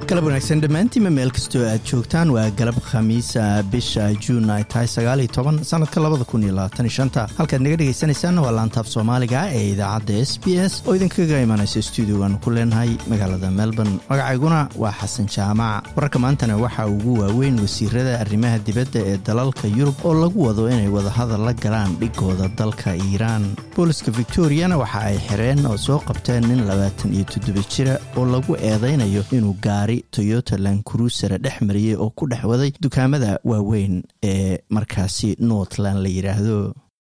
galab wanaagsan dhammaantiinma meel kastoo aad joogtaan waa galab khamiisa bisha juun ay tahay sagaaliyo toban sanadka labada kun iyo labaatan iyo shanta halkaad naga dhegaysanaysaanna waa laantaaf soomaaliga ee idaacadda s b s oo idinkaga imanaysa stuudiogan ku leenahay magaalada melbourne magacayguna waa xasan jaamac wararka maantana waxaa ugu waaweyn wasiirada arrimaha dibadda ee dalalka yurub oo lagu wado inay wadahadal la galaan dhigooda dalka iiraan booliska victoriana waxa ay xireen oo soo qabteen nin labaatan iyo toddoba jira oo lagu eedaynayo inuu gaari toyota lankurusera dhex mariyey oo ku dhex waday dukaamada waaweyn ee markaasi northland la yidhaahdo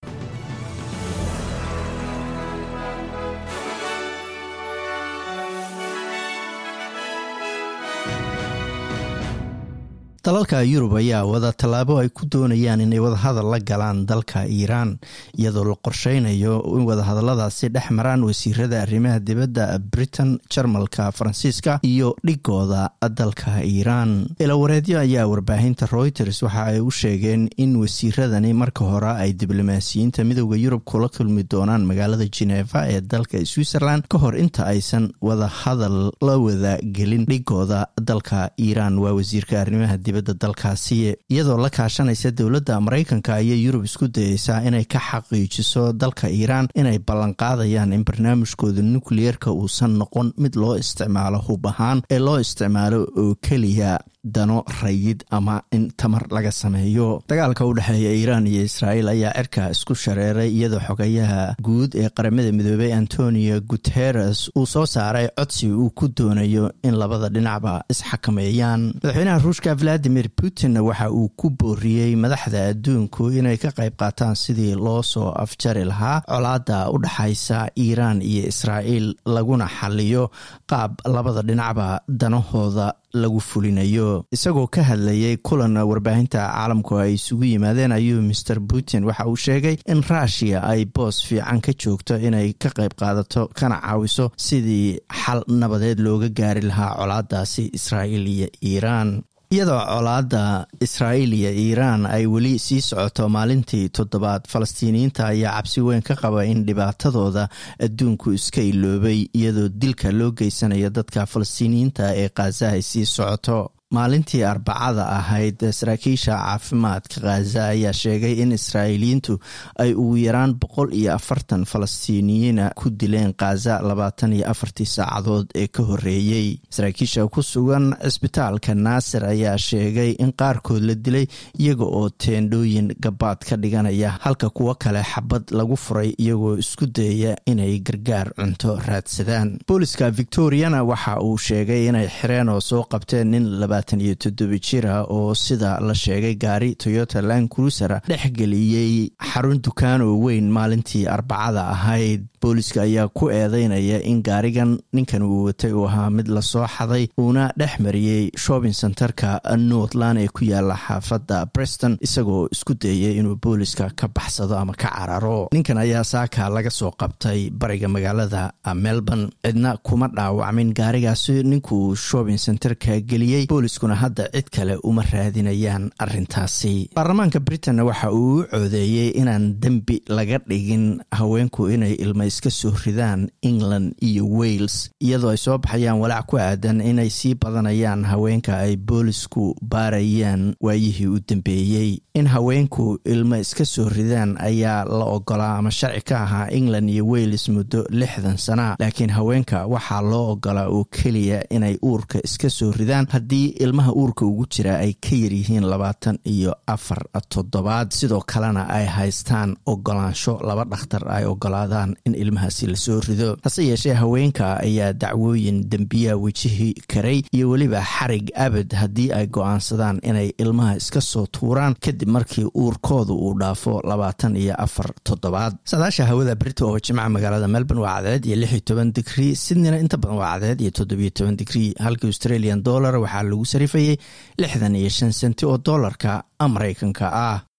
dalalka yurub ayaa wada tallaabo ay ku doonayaan inay wadahadal la galaan dalka iiraan iyadoo la qorsheynayo in wadahadaladaasi dhex maraan wasiirada arrimaha dibadda britain jarmalka faransiiska iyo dhigooda dalka iiraan ilawareedyo ayaa warbaahinta reuters waxa ay u sheegeen in wasiiradani marka hore ay diblomaasiyiinta midooda yurub kula kulmi doonaan magaalada geneva ee dalka switzerland ka hor inta aysan wadahadal la wada gelin dhigooda dalka iiraan waa wasiirka arrimaha dalkaasi iyadoo la kaashanaysa dowladda maraykanka ayay yurub isku dayeysaa inay ka xaqiijiso dalka iiraan inay ballanqaadayaan in barnaamijkooda nukliyeerka uusan noqon mid loo isticmaalo hub ahaan ee loo isticmaalo oo keliya dano rayid ama in tamar laga sameeyo dagaalka u dhexeeya iiraan iyo israa'iil ayaa cirka isku shareeray iyadoo xogayaha guud ee qaramada midoobey antonio guteres uu soo saaray codsi uu ku doonayo in labada dhinacba isxakameeyaan madaxweynaha ruushka valadimir putin waxa uu ku booriyey madaxda adduunku inay ka qayb qaataan sidii loo soo afjari lahaa colaada u dhexaysa iiraan iyo israa'iil laguna xaliyo qaab labada dhinacba danahooda lagu fulinayo isagoo ka hadlayay kulan warbaahinta caalamku ay isugu yimaadeen ayuu master putin waxa uu sheegay in ruushiya ay boos fiican ka joogto inay ka qayb qaadato kana caawiso sidii xal nabadeed looga gaari lahaa colaadaasi israa'iil iyo iiraan iyadoo colaadda israa'iil iyo iiraan ay weli sii socoto maalintii toddobaad falastiiniyiinta ayaa cabsi weyn ka qaba in dhibaatadooda adduunku iska iloobay iyadoo dilka loo geysanayo dadka falastiiniyiinta ee khaza ay sii socoto maalintii arbacada ahayd saraakiisha caafimaadka khaza ayaa sheegay in israa'iiliyiintu ay ugu yaraan boqol iyo afartan falastiiniyiina ku dileen khaza labaatan iyo afartii saacadood ee ka horreeyey saraakiisha ku sugan cisbitaalka naasir ayaa sheegay in qaarkood la dilay iyaga oo teendhooyin gabaad ka dhiganaya halka kuwo kale xabad lagu furay iyagoo isku dayaya inay gargaar cunto raadsadaan booliska victoriana waxa uu sheegay inay xireen oo soo qabteen nin iyo toddoba jira oo sida la sheegay gaari toyota land cruisera dhex geliyey xarun dukaan oo weyn maalintii arbacada ahayd booliska ayaa ku eedeynaya in gaarigan ninkan uu watay uu ahaa mid lasoo xaday uuna dhex mariyey shopping centerka northland ee ku yaala xaafadda breston isagoo isku dayay inuu booliska ka baxsado ama ka cararo ninkan ayaa saaka laga soo qabtay bariga magaalada melbourne cidna kuma dhaawacmin gaarigaasi ninkuu shopping centerka geliyey booliskuna hadda cid kale uma raadinayaan arintaasi baarlamaanka britain waxa uu u coodeeyey inaan dembi laga dhigin haweenku inay ilma iska soo ridaan england iyo wales iyadoo ay soo baxayaan walaac ku aadan inay sii badanayaan haweenka ay boolisku baarayaan waayihii u dambeeyey in haweenku ilmo iska soo ridaan ayaa la ogolaa ama sharci ka ahaa england iyo wales muddo lixdan sana laakiin haweenka waxaa loo ogolaa oo keliya inay uurka iska soo ridaan haddii ilmaha uurka ugu jira ay ka yaryihiin labaatan iyo afar toddobaad sidoo kalena ay haystaan ogolaansho laba dhakhtar ay ogolaadaan in ilmahaasi lasoo rido hase yeeshee haweenka ayaa dacwooyin dembiya wejihi karay iyo weliba xarig abad haddii ay go-aansadaan inay ilmaha iska soo tuuraan kadib markii uurkooda uu dhaafo labaatan iyo afar toddobaad saadaasha hawada brito oo jimca magaalada melbourne waa cadeed iyo lix iyo toban digrii sydneyna inta badan waa cadeed iyo toddobiyo toban digrii halka australian dollar waxaa lagu sarifayay lixdan iyo shan senti oo doolarka maraykanka ah